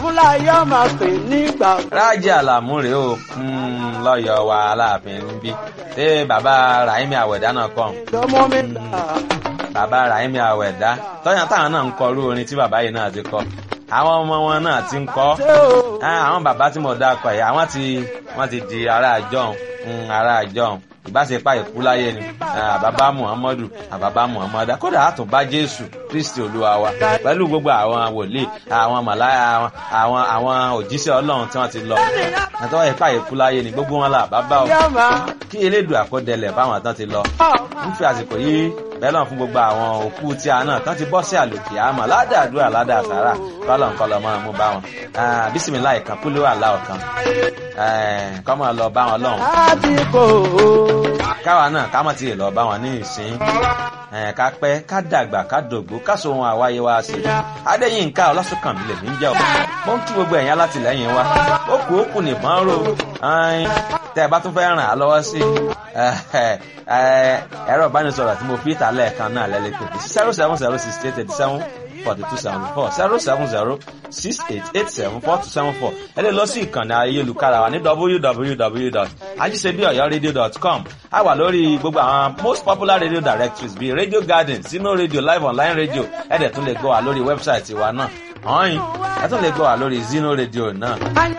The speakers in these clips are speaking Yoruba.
fúnláyé máa pè nígbà. rájí àlàmú rèé o lọ́yọ̀ wa aláàfin ń bí ṣé bàbá rahimi àwẹ̀dá náà kọ́ lọ́mọ mi là. bàbá rahimi àwẹ̀dá tọ́yàn táwọn náà ń kọ irú orin tí bàbá yìí náà ti kọ àwọn ọmọ wọn náà ti ń kọ ṣé o. àwọn bàbá tí mo dá kọ yìí àwọn ti wọ́n ti di ará àjọhùn ará àjọhùn ìbáṣepá ìkúláyé ni àbábá muhammadu àbábá muhammadu kódà àtúnbá jésù kristi olúwa wa pẹ̀lú gbogbo àwọn wòlíì àwọn màláyà àwọn àwọn òjíṣẹ́ ọlọ́run tí wọ́n ti lọ àtọ́wọ́ ìpá ìkúláyé ni gbogbo wọn là bàbá o yá máa. kí elédùn àkọdẹlẹ̀ báwọn tán ti lọ ń fi àsìkò yìí bẹ́ẹ̀ lọ́n fún gbogbo àwọn òkú tí a náà tán ti bọ́ sí àlòkè àmọ́ ládàádúrà ládàásàrà kọ́lọ̀nkọ́lọ̀ máa mú bá wọn bísímìlá ìkan kúló àlá ọ̀kan kọ́ máa lọ bá wọn lọ́hùn láti kò ó. káwa náà ká mọ̀ tí ì lọ bá wọn ní ìsín ká pẹ́ ká dàgbà ká dògbó ká so ohun àwáyé wa sí adéyínká ọlásùnkànmí lèmi ń jẹ́ ọ̀ mo ń kí gbogbo ẹ̀yìn alátìlẹ́yìn wa ó kù ó kù nìbọn ró tẹ́ ẹ bá tún fẹ́ ràn á lọ́wọ́ sí ẹ̀rọ ìbánisọ̀rọ̀ tí mo fi ìta lẹ́ẹ̀kan náà lẹ́lẹ́ pé zero seven zero six eight eighty seven forty two seventy four zero seven zero six eight eight seven four two seven four ẹ lè lọ sí ìkànnì ayélujára wa ní www.ajisebiọyọradio.com a wà lórí gbogbo àwọn most popular radio directories bíi radio garden sino radio live online radio ẹ dẹ̀ tún lè gbọ́ wa lórí wẹ́bsáìtì wa náà ọ̀hìn ẹ tún lè gbọ́ wa lórí zino radio náà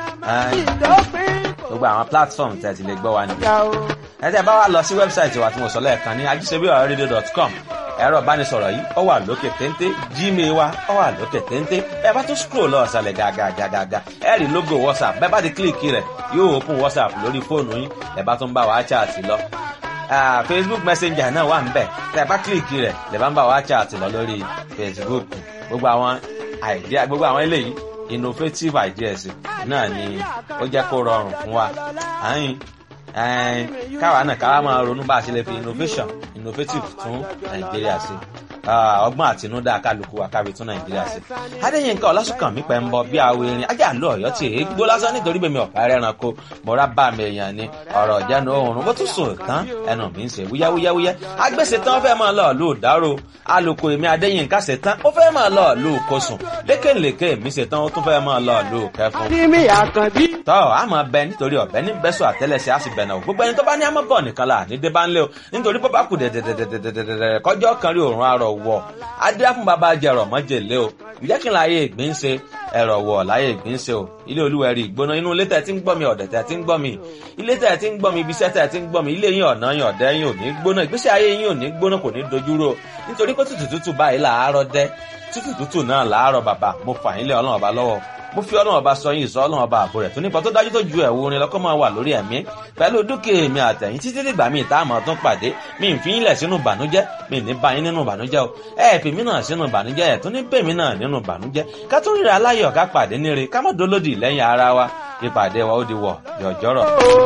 ìdópin kò gbogbo àwọn platform tẹ̀ ti lè gbọ́ wa nìyẹn yá o. ẹ tẹ́ bá wa lọ sí wẹ́bsáìtì wa tí mo sọ lẹ́ẹ̀kan ní ajisebiọyọradio.com ẹ̀rọ ìbánisọ̀rọ̀ yìí ó wà lókè téńté gmail wa ó wà lókè téńté ẹ bá tún scroll lọ ọ̀sàlẹ̀ gàgàgàgà ẹ rí logo whatsapp bẹ́ẹ̀ bá ti kílìkì rẹ̀ yóò open whatsapp lórí fóònù yín ẹ bá tún bá wa chat lọ. Ah, facebook messenger náà wà níbẹ̀ tẹ́ ẹ bá kílìkì rẹ̀ lè bá ń bá wa chat lọ lórí facebook gbogbo àwọn idea gbogbo àwọn eléyìí innovative ideas náà ni ó jẹ́ kó rọrùn fún wa. àyìn ẹn káwa náà káwa máa ronú bá a ṣe lè fi innovation innovative tún nàìjíríà ṣe Ah, ọgbọ́n àtinúdá kálukú wa kábi tún nàìjíríà ṣe. adéyínká ọlásùnkànmí pẹ̀ ń bọ bí awo erin ajá àlọ́ ọ̀yọ́ tí èé gbó lásán nítorí bèmi ọ̀pá ẹranko mọ̀ra bá mi èèyàn ni ọ̀rọ̀ ìjánu oòrùn bó tún sùn tán ẹnu mi ń ṣe wúyáwúyáwúyá agbèsè tán ó fẹ́ máa lọ lù dárò alùkò èmi adéyínká ṣe tán ó fẹ́ máa lọ lù kosùn lékèlékè mi ṣe tán ó tún fẹ́ máa lọ lù kẹfun ní mi àkànbí. tọ́ a máa bẹ nítorí ọ̀bẹ ní bẹ́sọ̀ àtẹ́lẹsẹ̀ á sì bẹ̀nà o gbogbo ẹni tó bá ní àmọ́ bọ̀ nìkan là ní débà ńlẹ̀ o nítorí bó bá kù dẹ̀dẹ̀dẹ̀dẹ̀dẹ̀dẹ̀ kọjọ́ kan rí òórùn arọ̀ wọ̀ adé fún bàbá jẹrọ mọ́jèlé o ìjẹ́ kí n láyé ìgbín ṣe ẹ̀rọ̀ wọ̀ láyé ìgbín ṣe o ilé olúwẹ̀rí ìgbóná inú ilé tẹ̀ tí ń gbọ́ mi ọ̀dẹ̀ tẹ̀ tí ń gbọ́ mi ilé tẹ̀ tí ń gbọ́ mi ibi iṣẹ́ tẹ̀ tí ń gbọ́ mi ilé yín ọ̀nà yín ọ̀dẹ́ yín ò ní gbóná ìgbésí ayé yín ò ní gbóná kò ní dojúrò nítorí pé tútù tútù báyìí làárọ̀ dẹ́ tútù tútù náà làárọ̀ bàbá mo fà yín lé ọlọ́run ọba lọ́wọ́ mo fi ọlọ́run ọba sọ yín ìsọ ọlọ́run ọba àbò rẹ̀ tó nípa tó dájú tó ju ẹ̀wù orin lọ́kọ́ máa wà lórí ẹ̀mí pẹ̀lú dúkìá èmi àtẹ̀yìn títí dìgbà míì tá a mọ̀ tún pàdé mi ì fi yín lẹ̀ sínú ìbànújẹ́ mi ì ní bá yín nínú ìbànújẹ́ o ẹ fi mí náà sínú ìbànújẹ́ ẹ̀ tún ní bèmí náà nínú ìbànújẹ́ ká tún ríra aláyọ̀ ká pàdé níre ká má dolódì lẹ́yìn ara wa ìpàdé wa ó di wọ̀ jọ̀jọ̀rọ̀.